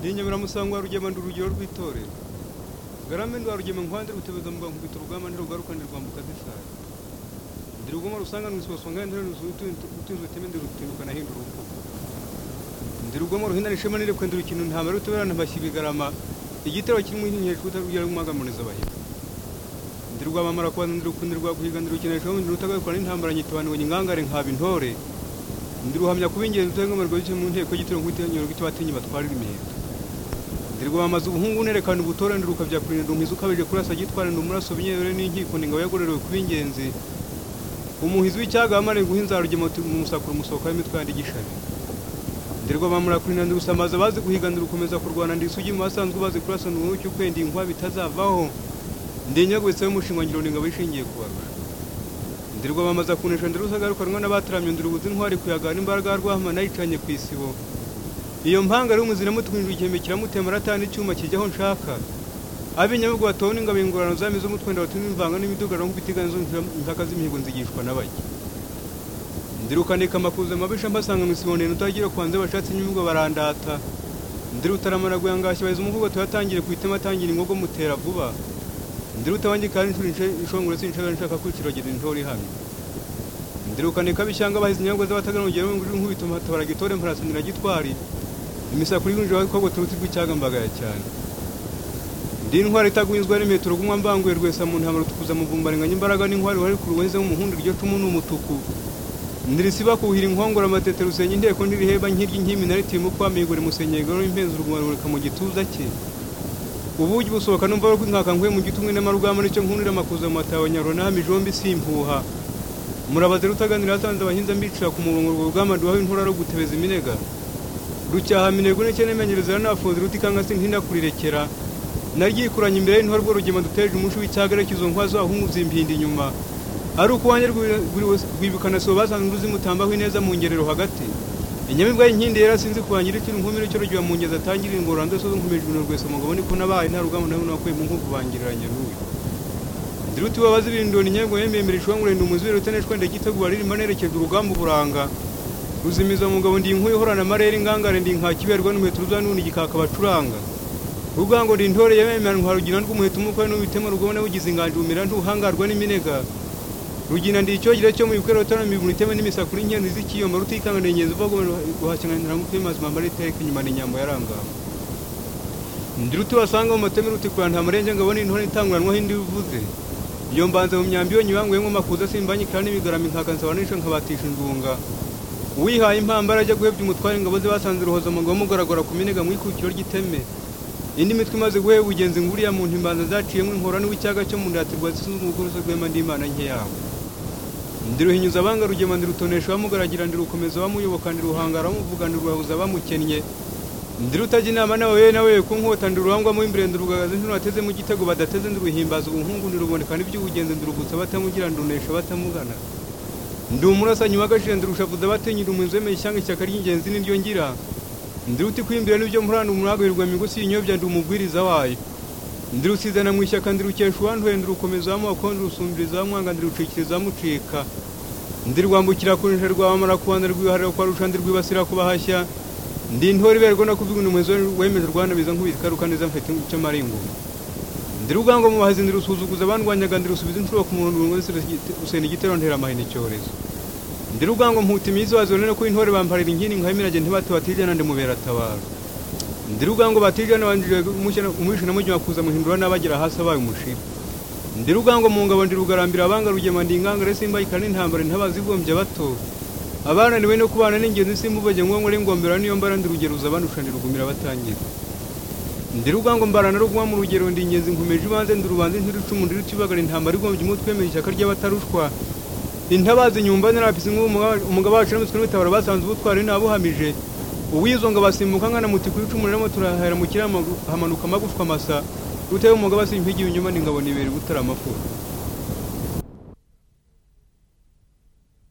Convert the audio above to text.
rinyamira musangwa rugema ndi urugero rw'itorero ngarambe ndi warugema nkwande rutebeza mbangukubita urugamba ndi rugaruka ndi rwambuka zisari ndi rugoma rusanga nusiboso ngandi ndi ruzu utinzu uteme ndi rutibuka nahinda urugo ndi rugoma ruhindana ishema nire kwenda urukino ntamara ruteberana mbashyibigarama igitero kimwe nk'inkeshwa utarugera rw'umwagamuriza abahiga ndi rwamamara kubanza ndi rukundi rwaguhiga ndi rukinisha ndi rutagakora n'intambara nyitubaniwe nyingangare nkaba intore ndi ruhamya kuba ingenzi utarengamirwa bice mu nteko y'igitero nk'utenyero bw'icyo batinye batwarira imiheto ndi rwamamaza ubuhungu nerekana ubutore ndi rukabya kurinda umuhizi ukabije kurasa agitwara ndi umuraso binyerere n'inkiko ndi ingabo yagorerewe kuba ingenzi umuhizi w'icyaga wamare guhinza rugema mu musakura umusohoka w'imitwe yandi gishabi ndi rwamamara kurinda ndi gusamaza abazi guhiga ndi rukomeza kurwana ndi isugi mu basanzwe bazi kurasa ndi umucyo ukwenda inkwa bitazavaho ndi nyagwitse y'umushingwangiro ni ingabo ishingiye kubarusha ndirwa bamaza kunesha ndirusagarukanwa n'abataramye ndirubuze intwari kuyagana imbaraga rwahama nayicanye ku isibo iyo mpanga ari umuzira mutwinjira igihembe kiramutema aratana icyuma kijya aho nshaka ab'inyabugu batobona ingabo ingorano zami z'umutwe ndabatuma imvanga n'imidugano nk'ubutiganizo impaka z'imihigo nzigishwa n'abajya ndirukanika amakuza mabisha mbasanga mu isibo ndende utagira kwanze bashatse inyabugu barandata ndirutaramana guyangashya baheza umuvugo tuyatangire ku itema atangira ingogo mutera vuba ndiruta wanjye kandi inshongore sinshaka nshaka kwiciragira intore ihamye ndirukane kabishyanga bahize inyagwa z'abatagarana urugero nguri nkubita matabara gitore mparasanira gitwari imisakuri y'injira w'abakobwa turuti rw'icyagambagaya cyane ndi intwari itaguhinzwe n'imiheto rugumwa mbanguye rwesa mu ntambara tukuza muvumbarenganya imbaraga n'intwari wari ku ruwenze w'umuhundu iryo cumu ni umutuku ndirisiba kuhira inkongora amatete rusenya inteko ndiriheba nkirya inkimi naritiye mu kwamigura imusenyegero w'impenzi uruguma rureka mu gituza cye ubugi busohoka numva rw'inkaka nkwe mu gitumwe n'amarugamba nicyo nkunira amakuza mu matawe nyaronami jombi simpuha murabaze rutaganira hatanze abahinza mbicira ku murongo urwo rugamba duhawe intura ro gutebeza iminega rucyaha minego n'icyo nemenyereza n'abafunzi rutikanga sintinda kurirekera naryikuranye imbere y'intore rwo rugema duteje umushi w'icyagare cy'izo nkwa zahungu zimpinda inyuma ari uko wanjye rwibukana sibo basanzwe ruzimutambaho ineza mu ngerero hagati inyamibwa y'inkindi yera sinzi kubangira ikiri nkumi n'icyo rugiye mu ngezi atangira ingororano ndetse nkomeje ibintu rwese mugabo niko nabaye nta rugamba nawe nakuye mu nkuku bangiranye n'uyu ndiruti wabazi ibindoni nyabwo yememera ishwa ngurenda umuzibiri uteneshwa ndagitegura ririmo nerekeje urugamba uburanga ruzimiza mugabo ndi inkuye ihorana amarere ingangare ndi nkakiberwa n'umuheto ruza n'undi gikaka bacuranga rugango ndi intore yememera nkarugira rw'umuheto umukwe n'ubitema rugabone wugize inganje umira ntuhangarwa n'iminega rugina ndi icyogera cyo mu bikorero tarami ibuniteme n'imisakura inkenzi z'ikiyoma rutikanga ni ingenzi uva guhakenanira ngo utuye mazima mbari iteka inyuma ni inyambo yarangama ndiruti basanga mu mateme rutikura nta marenge ngabona intore itanguranwaho indi bivuze iyo mbanza mu myambi yonyine ibanguyemo amakuza simbanyikira n'ibigarama inkaka nsabanisha nkabatisha inzunga uwihaye impamba arajya guhebya umutware ingabo ze basanze ruhoza umugabo mugaragara ku minega mu ikukiro ry'iteme indi mitwe imaze guheba ubugenzi nguriya muntu imbanza zaciyemo inkorano w'icyaga cyo mu ndatirwa zisuzuma ubukorose rwema nd'imana nke yawe ndiruhinyuza abanga rugema ndirutonesha bamugaragira ndirukomeza bamuyoboka ndiruhangara bamuvuga ndirwahuza bamukennye ndirutaga inama nawe yewe nawe ku nkota ndirurangwamo imbere ndirugagaza ntino bateze mu gitego badateze ndiruhimbaza ubuhungu ndirubonekana iby'ubugenzi ndirugutsa batamugira ndunesha batamugana ndi umurasanyi wagashire ndirushavuza batinyira umuhinzi wemeye ishyanga ishyaka ry'ingenzi n'iryo ngira ndiruti kwimbira n'ibyo murana umuragirwa migusi y'inyobya ndi umubwiriza wayo ndirusizana mu ishyaka ndirukesha uwanduye ndirukomeza wamubako ndirusumbiriza wamwanga ndirucikiriza wamucika ndirwambukira kurinja rwamara kubana rwiharira kwarusha ndirwibasira kubahashya ndi intore iberwa no kuvuga umuhezo wemeje rwanabiza nk'ubikaruka neza mfite icyo maringo ndirugango mu bahazi ndirusuzuguza bandwanyaga ndirusubiza inshuro ku murongo wese usena igitero ntera amahina icyorezo ndirugango mputa iminsi wazo rero ko intore bamparira inkini nkayimirage ntibate batijana ndimubera atabaro ndirugango batijana banjije umwishe na mujya kuza muhindura n'abagira hasi abaye umushira ndirugango mu ngabo ndirugarambira abanga rugema ndi ingangare simba ikana intambara ntabazigombye bato abana niwe no kubana n'ingenzi simbubaje ngo nkore ngombera niyo mbara ndirugeruza abanusha ndirugumira batangira ndirugango mbarana rugwa mu rugero ndi ingenzi nkomeje ibanze ndirubanze ntirucumu ndirucibagara intambara igombye umutwe wemeye ishyaka ry'abatarushwa intabazi nyumba narapisi nk'umugabo wacu n'umutwe n'imitabara basanze ubutwari ntabuhamije uwizo ngo abasimbuka nkana muti kuri icumu rero turahera mu kirama hamanuka amagufwa masa utewe umugabo asimpigi inyuma n'ingabo nibera gutarama amafura